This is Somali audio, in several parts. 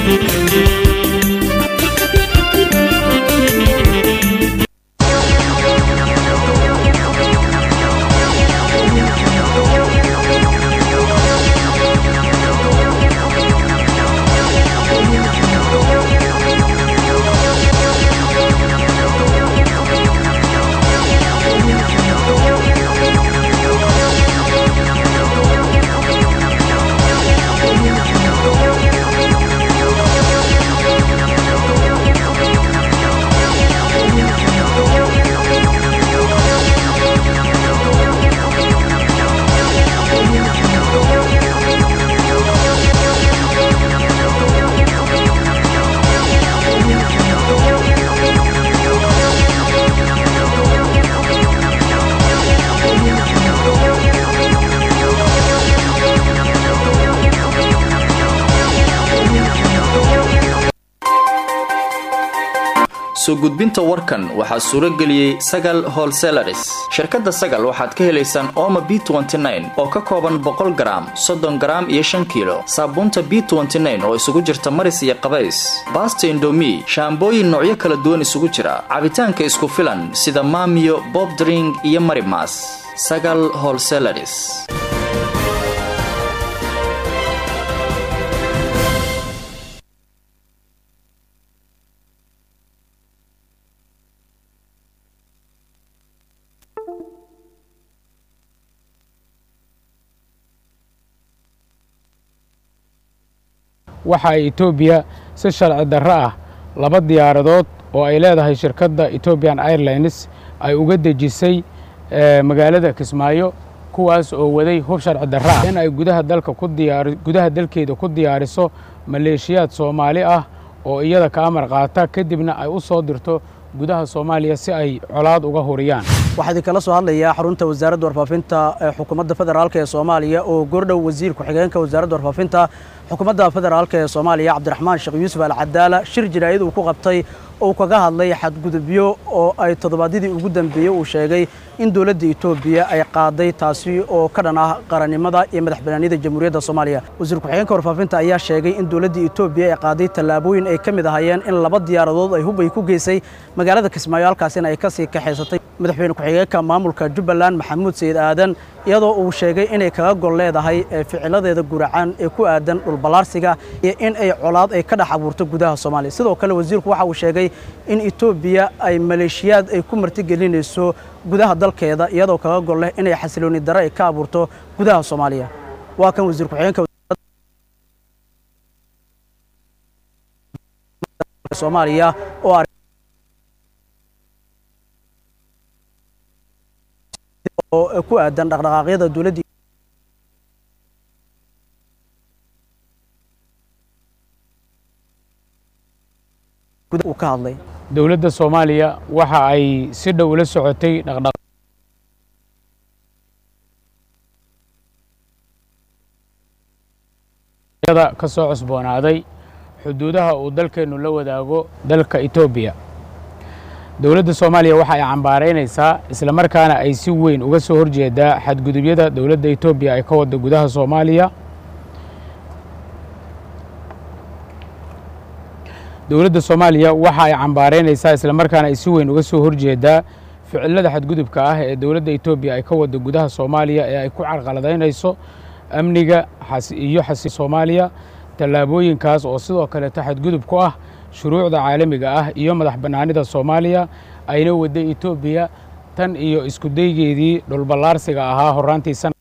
soo gudbinta warkan waxaa suuro geliyey sagal holselaris shirkadda sagal waxaad ka helaysaan ooma b oo ka kooban boqol garaam soddon garaam iyo shan kiilo saabuunta b oo isugu jirta maris iyo qabays baasta indomi shaambooyin noocyo kala duwan isugu jira cabitaanka isku filan sida maamiyo bobdring iyo marimas sagal holselaris waxa ay etoobiya si sharci darro ah laba diyaaradood oo ay leedahay shirkadda etobian airlines ay uga dejisay magaalada kismaayo kuwaas oo waday hub sharci darro ah in ay gudaha dalka ku diyaari gudaha dalkeeda ku diyaariso maleeshiyaad soomaali ah oo iyada ka amar qaata kadibna ay u soo dirto gudaha soomaaliya si ay colaad uga huriyaan waxaa idin kala soo hadlayaa xarunta wasaaradda warfaafinta ee xukuumadda federaalk ee soomaaliya oo goordhow wasiir ku-xigeenka wasaaradda warfaafinta xukuumadda federaalk ee soomaaliya cabdiraxmaan sheekh yuusuf alcadaala shir jiraa'id uu ku qabtay oo kaga hadlay xadgudubyo oo ay toddobaadyadii ugu dambeeyey uu sheegay in dowladda etoobiya ay qaaday taasi oo ka dhan ah qarannimada iyo madax banaanida jamhuuriyadda soomaaliya wasiir ku-xigeenka warfaafinta ayaa sheegay in dowladda etoobiya ay qaaday tallaabooyin ay ka mid ahaayeen in laba diyaaradood ay hubay ku geysay magaalada kismaayo halkaasina ay ka sii kaxaysatay madaxweyne ku-xigeenka maamulka jubbaland maxamuud sayid aadan iyadoo uu sheegay inay kaga gol leedahay ficiladeeda guracaan ee ku aadan dhulballaarsiga iyo in ay colaad ay ka dhex abuurto gudaha soomaaliya sidoo kale wasiirku waxa uu sheegay in etoobiya ay maleeshiyaad ay ku martigelinayso gudaha dalkeeda iyadoo kaga gol leh inay xasilooni darre ay ka abuurto gudaha soomaaliya waa kan wasiir ku-xigeenka soomaaliya oo oo ku aadan dhaqdhaqaaqyada dowladda uu ka hadlay dowladda soomaaliya waxa ay si dhow ula socotay dhaqdhaq yada ka soo cusboonaaday xuduudaha uu dalkeennu la wadaago dalka etoobiya dowladda soomaaliya waxa ay cambaaraynaysaa isla markaana ay si weyn uga soo horjeedaa xadgudubyada dowladda etoobiya ay ka wadda gudaha soomaaliya dowladda soomaaliya waxa ay cambaaraynaysaa isla markaana ay si weyn uga soo horjeedaa ficilada xadgudubka ah ee dowladda etoobiya ay ka wadda gudaha soomaaliya ee ay ku carqaladaynayso amniga iyo xasi soomaaliya tallaabooyinkaas oo sidoo kaleeto xadgudub ku ah shuruucda caalamiga ah iyo madax bannaanida soomaaliya ayna wadday etoobiya tan iyo isku daygeedii dhulballaarsiga ahaa horraantii sana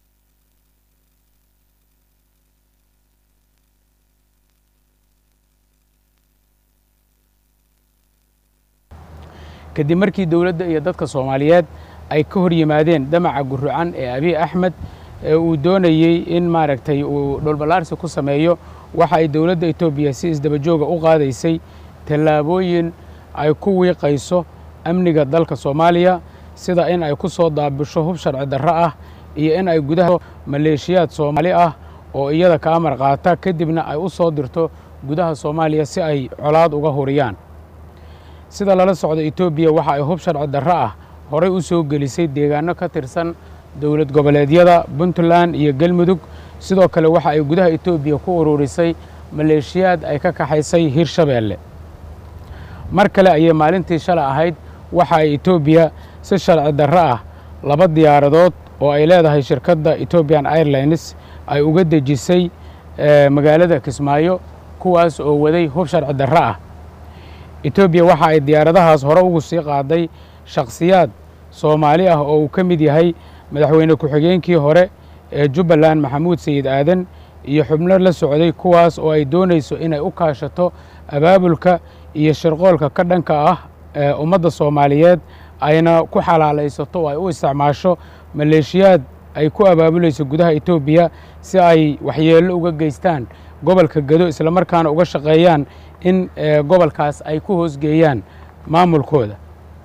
kadib markii dowladda iyo dadka soomaaliyeed ay ka hor yimaadeen damaca gurrucan ee abiy axmed ee uu doonayey in maaragtay uu dhulballaarsi ku sameeyo waxa ay dowladda etoobiya si isdabajooga u qaadaysay tallaabooyin ay ku wiiqayso amniga dalka soomaaliya sida in ay ku soo daabisho hub sharci darro ah iyo in ay gudaha maleeshiyaad soomaali ah oo iyada ka amar qaata kadibna ay u soo dirto gudaha soomaaliya si ay colaad uga huriyaan sida lala socda etoobiya waxa ay hub sharci darro ah horay u soo gelisay deegaano ka tirsan dowlad goboleedyada puntland iyo galmudug sidoo kale waxa ay gudaha etoobiya ku ururisay maleeshiyaad ay ka kaxaysay hirshabeelle mar kale ayay maalintii shalay ahayd waxa ay etoobiya si sharci darro ah laba diyaaradood oo ay leedahay shirkadda ethoobian airlines ay uga dejisay magaalada kismaayo kuwaas oo waday hub sharci darro ah etoobiya waxa ay diyaaradahaas hore ugu sii qaaday shakhsiyaad soomaali ah oo uu ka mid yahay madaxweyne ku-xigeenkii hore ee jubbaland maxamuud sayid aadan iyo xubno la socday kuwaas oo ay doonayso inay u kaashato abaabulka iyo shirqoolka ka dhanka ah ee ummadda soomaaliyeed ayna ku xalaalaysato oo ay u isticmaasho maleeshiyaad ay ku abaabulayso gudaha etoobiya si ay waxyeello uga geystaan gobolka gedo islamarkaana uga shaqeeyaan in gobolkaas ay ku hoosgeeyaan maamulkooda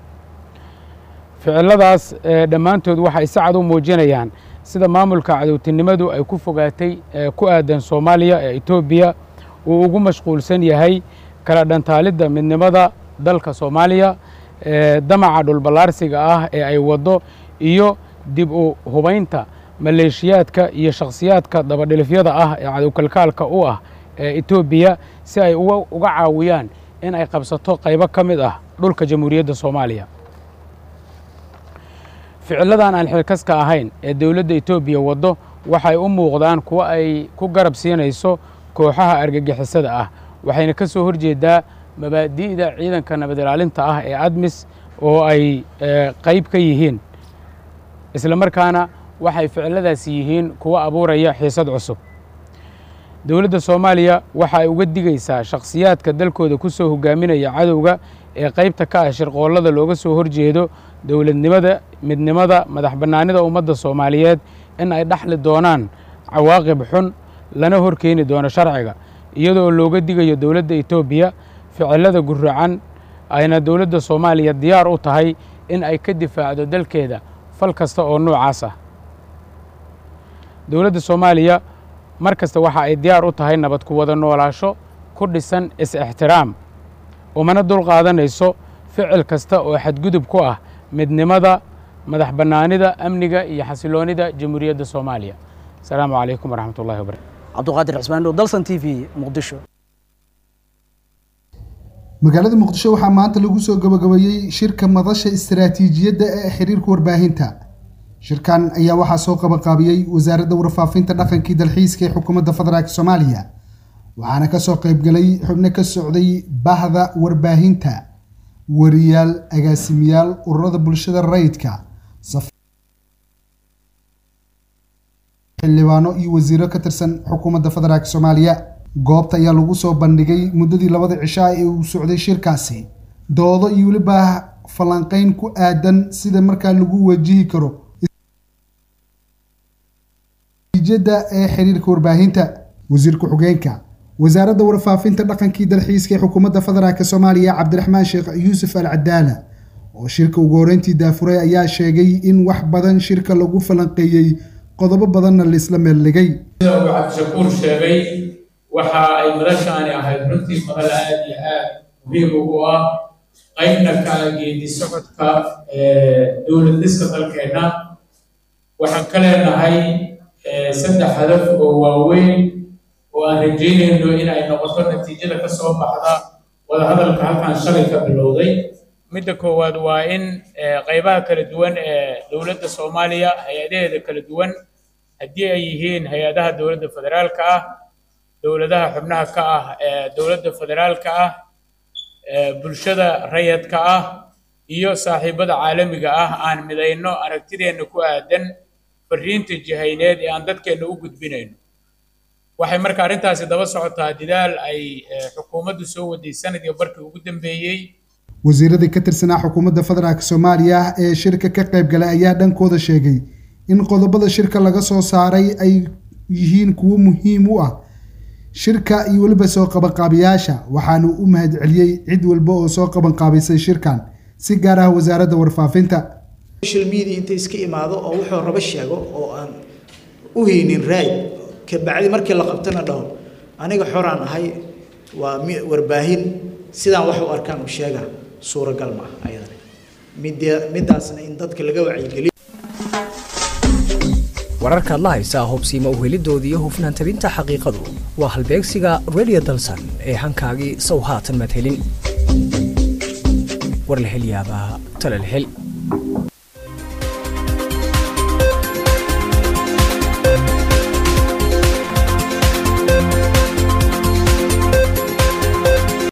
ficiladaas dhammaantood waxay si cad u muujinayaan sida maamulka cadowtinimadu ay ku fogaatay ku aadan soomaaliya ee etoobiya uu ugu mashquulsan yahay kala dhantaalidda midnimada dalka soomaaliya damaca dhulballaarsiga ah ee ay waddo iyo dib u hubaynta maleeshiyaadka iyo shakhsiyaadka dabadhilifyada ah ee cadowkalkaalka u ah ee etoobiya si ay uga caawiyaan in ay qabsato qaybo ka mid ah dhulka jamhuuriyadda soomaaliya ficilladan aan xilkaska ahayn ee dowladda etoobiya waddo waxay u muuqdaan kuwo ay ku garab siinayso kooxaha argagixisada ah waxayna ka soo horjeedaa mabaadi'da ciidanka nabad ilaalinta ah ee admis oo ay qayb ka yihiin isla markaana waxay ficilladaasi yihiin kuwo abuuraya xiisad cusub dowladda soomaaliya waxa ay uga digaysaa shakhsiyaadka dalkooda ku soo hogaaminaya cadowga ee qaybta ka ah shirqoollada looga soo horjeedo dowladnimada midnimada madax bannaanida ummadda soomaaliyeed in ay dhaxli doonaan cawaaqib xun lana horkeeni doono sharciga iyadoo looga digayo dowladda etoobiya ficillada guracan ayna dowladda soomaaliya diyaar u tahay in ay ka difaacdo dalkeeda fal kasta oo noocaas ah dowladda soomaaliya mar kasta waxa ay diyaar u tahay nabad ku wada noolaasho ku dhisan is-ixtiraam umana dul qaadanayso ficil kasta oo xadgudub ku ah midnimada madax bannaanida amniga iyo xasiloonida jamhuuriyadda soomaaliya asalaamu calaykum waraxmat ullahi wabarakatu cabduqaadir cismaan dhow dalsan t v muqdisho magaalada muqdisho waxaa maanta lagu soo gabagabeeyey shirka madasha istaraatiijiyadda ee xiriirka warbaahinta shirkan ayaa waxaa soo qabanqaabiyey wasaaradda warfaafinta dhaqankii dalxiiska ee xukuumadda federaalk soomaaliya waxaana kasoo qaybgalay xubno ka socday bahda warbaahinta wariyaal agaasimiyaal ururada bulshada rayidka xildhibaano iyo wasiiro ka tirsan xukuumadda federaalk soomaaliya goobta ayaa lagu soo bandhigay muddadii labada cishaa ee uu socday shirkaasi doodo iyo weliba falanqeyn ku aadan sida markaa lagu wajihi karo natiijada ee xiriirka warbaahinta wasiir ku-xigeenka wasaaradda warfaafinta dhaqankii dalxiiska ee xukuumadda federaalk soomaaliya cabdiraxmaan sheekh yuusuf al cadaala oo shirka ugu horeyntii daafuray ayaa sheegay in wax badan shirka lagu falanqeeyey qodobo badanna laisla meeldhigay sida uu cabdishakuur sheegay waxa ay madashaani ahayd runtii madal aad iyo aad muhiim ugu ah qaybna ka geedi socodka dowlad dhiska dalkeenna waxaan ka leenahay saddex hadaf oo waaweyn oo aan rajeynayno in ay noqoto natiijada ka soo baxda wadahadalka halkan shalay ka bilowday midda koowaad waa in qaybaha kala duwan ee dowladda soomaaliya hay-adaheeda kala duwan haddii ay yihiin hay-adaha dowladda federaalka ah dowladaha xubnaha ka ah ee dowladda federaalka ah bulshada rayadka ah iyo saaxiibada caalamiga ah aan midayno aragtideenna ku aadan fariinta jihayneed ee aan dadkeenna u gudbinayno waxay marka arrintaasi daba socotaa dadaal ay xukuumaddu soo waday sanadii barkii ugu dambeeyey wasiiradii ka tirsanaa xukuumadda federaalk soomaaliya ee shirka ka qayb galay ayaa dhankooda sheegay in qodobada shirka laga soo saaray ay yihiin kuwo muhiim u ah shirka iyo weliba soo qabanqaabiyaasha waxaanu u mahad celiyey cid walba oo soo qabanqaabisay shirkan si gaar ah wasaaradda warfaafinta social media inta iska imaado oo wuxuu rabo sheego oo aan u haynin raay kabacdi markii la qabtana dhaho aniga xoraan ahay waa warbaahin sidaan wax u arkaan u sheega suuragal ma ah ayadana midda middaasna in dadka laga wacyigeliyo wararkaad la haysaa hubsiima uhelidooda iyo hufnaan tabinta xaqiiqadu waa halbeegsiga radio dalsan ee hankaagii sow haatan madhelin war la hel yaabaa tala la hel